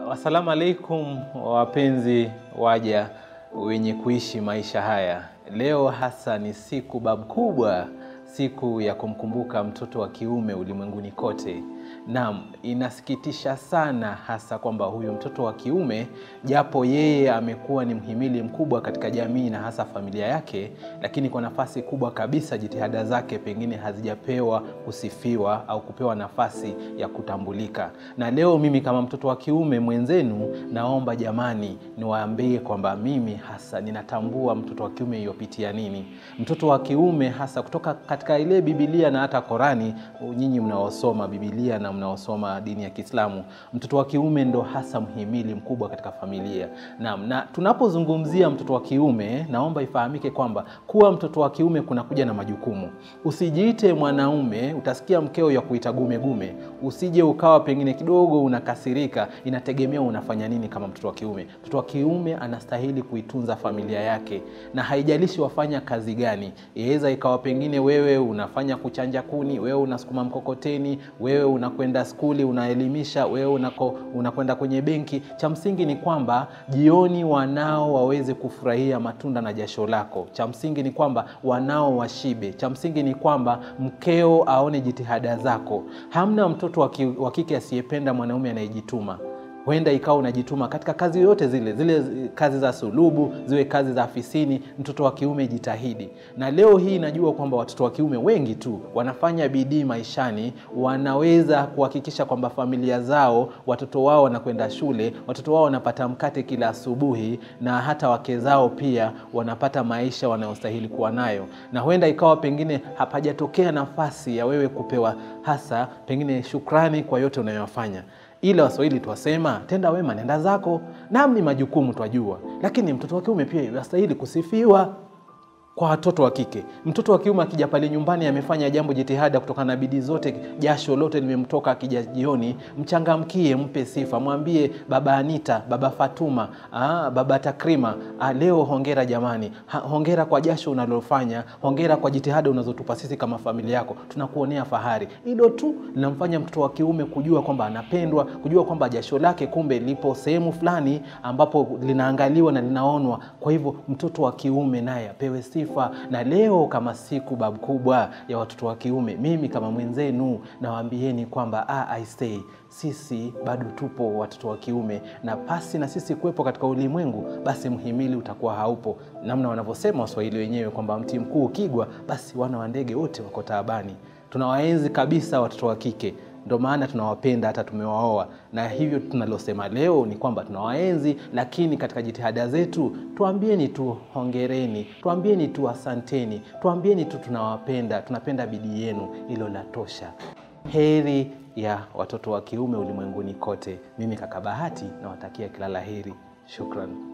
Assalamu alaikum wapenzi waja wenye kuishi maisha haya. Leo hasa ni siku babu kubwa, siku ya kumkumbuka mtoto wa kiume ulimwenguni kote. Naam, inasikitisha sana hasa kwamba huyu mtoto wa kiume japo yeye amekuwa ni mhimili mkubwa katika jamii na hasa familia yake, lakini kwa nafasi kubwa kabisa jitihada zake pengine hazijapewa kusifiwa au kupewa nafasi ya kutambulika. Na leo mimi kama mtoto wa kiume mwenzenu, naomba jamani, niwaambie kwamba mimi hasa ninatambua mtoto wa kiume yopitia nini. Mtoto wa kiume hasa kutoka katika ile Biblia na hata Korani, nyinyi mnaosoma Biblia na mnaosoma dini ya Kiislamu, mtoto wa kiume ndo hasa mhimili mkubwa katika familia. Naam, na tunapozungumzia mtoto wa kiume, naomba ifahamike kwamba kuwa mtoto wa kiume kunakuja na majukumu. Usijiite mwanaume, utasikia mkeo ya kuita gume gume, usije ukawa pengine kidogo unakasirika. Inategemea unafanya nini kama mtoto wa kiume. Mtoto wa kiume anastahili kuitunza familia yake, na haijalishi wafanya kazi gani. Iweza ikawa pengine wewe unafanya kuchanja kuni, wewe unasukuma mkokoteni, wewe unakwenda skuli unaelimisha, wewe unako unakwenda kwenye benki. Cha msingi ni kwamba jioni wanao waweze kufurahia matunda na jasho lako. Cha msingi ni kwamba wanao washibe. Cha msingi ni kwamba mkeo aone jitihada zako. Hamna mtoto wa kike asiyependa mwanaume anayejituma. Huenda ikawa unajituma katika kazi yoyote zile zile, kazi za sulubu, ziwe kazi za afisini. Mtoto wa kiume jitahidi. Na leo hii najua kwamba watoto wa kiume wengi tu wanafanya bidii maishani, wanaweza kuhakikisha kwamba familia zao, watoto wao wanakwenda shule, watoto wao wanapata mkate kila asubuhi, na hata wake zao pia wanapata maisha wanayostahili kuwa nayo. Na huenda ikawa pengine hapajatokea nafasi ya wewe kupewa hasa pengine shukrani kwa yote unayofanya ila Waswahili twasema tenda wema nenda zako. Naam, ni majukumu twajua, lakini mtoto wa kiume pia yastahili kusifiwa. Kwa watoto wa kike, mtoto wa kiume akija pale nyumbani amefanya jambo, jitihada kutokana na bidii zote, jasho lote limemtoka, akija jioni, mchangamkie, mpe sifa, mwambie baba Anita, baba Fatuma, aa, baba Takrima, aa, leo hongera jamani, ha, hongera kwa jasho unalofanya, hongera kwa jitihada unazotupa sisi kama familia yako, tunakuonea fahari. Hilo tu linamfanya mtoto wa kiume kujua kwamba anapendwa, kujua kwamba jasho lake kumbe lipo sehemu fulani ambapo linaangaliwa na linaonwa. Kwa hivyo mtoto wa kiume naye apewe sifa na leo kama siku babu kubwa ya watoto wa kiume, mimi kama mwenzenu nawaambieni kwamba ah, I say sisi bado tupo watoto wa kiume, na pasi na sisi kuwepo katika ulimwengu, basi mhimili utakuwa haupo, namna wanavyosema Waswahili wenyewe kwamba mti mkuu ukigwa, basi wana wa ndege wote wako taabani. Tunawaenzi kabisa watoto wa kike ndo maana tunawapenda hata tumewaoa, na hivyo tunalosema leo ni kwamba tunawaenzi, lakini katika jitihada zetu tuambieni tu hongereni, tuambieni tu asanteni, tuambieni tu tunawapenda, tunapenda bidii yenu. Hilo la tosha. Heri ya watoto wa kiume ulimwenguni kote. Mimi kaka Bahati nawatakia kila la heri. Shukran.